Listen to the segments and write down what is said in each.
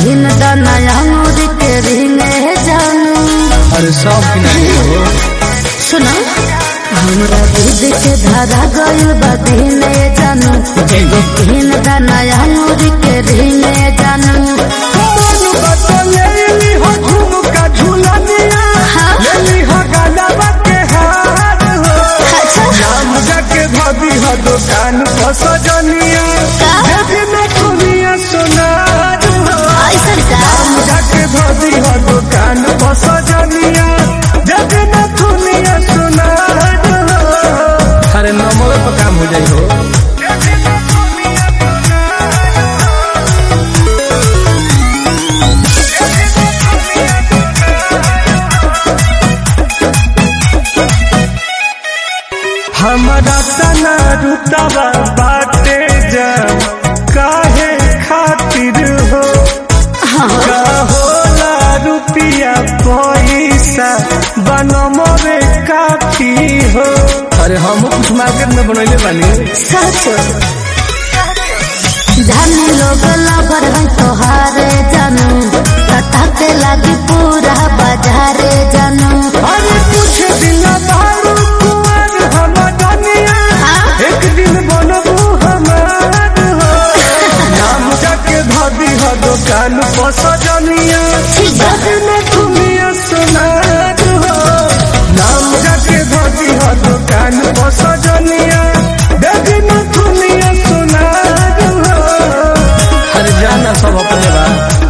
दिन दनाया मोर के रिंगे जानू अरे सब किनारे हो सुनो हमरा दूध के धारा गइल बा दिने जानू एगो दिन दनाया मोर के रिंगे जानू मन बतलेली हो झुमका झुलनिया हाँ। लेली हो गलबा के हार हो अच्छा नाम जाके भाभी हो दुकान पर सजनिया का? देवी में दुनिया सोनार हो ऐसा का नाम जाके भाभी हो दुकान पर सजनिया देवी में दुनिया सोनार हो अरे नंबर पर काम हो जाई हो हमारा तना रुतबा बाटे जा काहे खातिर हो का होला रुपिया पैसा बनमरे काफी हो अरे हम कुछ मार्केट में बनैले बानी सच जाने लोग लबर है तोहारे जानू कटाके लागी पूरा बाजारे जानू अरे कुछ दिन बारू कुंवर हम दुनिया हाँ? एक दिन बनबू हमार हो नाम जाके भाभी हो दुकान पर सजनिया ठीक बा। में दुनिया सोनार हो नाम जाके भाभी हो दुकान पर सजनिया देवी में दुनिया सोनार हो हर जाना सब अपने बा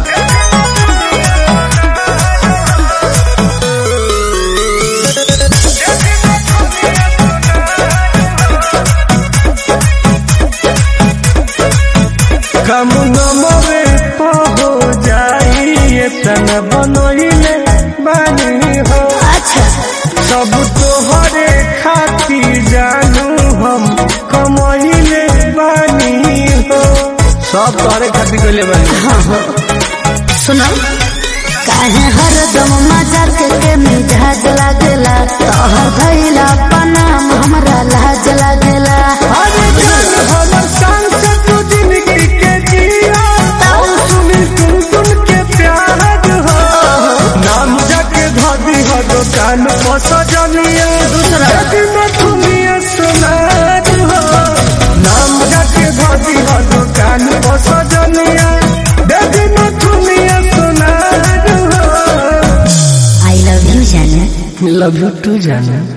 कम नमरे हो जाई तन बनोइले बानी हो अच्छा सब तोहरे खाती जानू हम कमैले बानी हो सब तोहरे खाती कइले बानी हाँ हाँ सुनो काहे हरदम मजा के के मिजाज लागेला तोहर भइला पनाम हमरा लाज लागेला अरे जान हमर संग से तू जिंदगी के जिया और सुनी सुन सुन के प्यार हो नाम जाके भाभी हो दुकान पर सजनिया दूसरा। यदि मैं दुनिया सुनार हो नाम जाके भाभी हो दुकान पर सजनिया यदि मैं दुनिया सुनार हो आई लव यू जाने लव यू टू जाना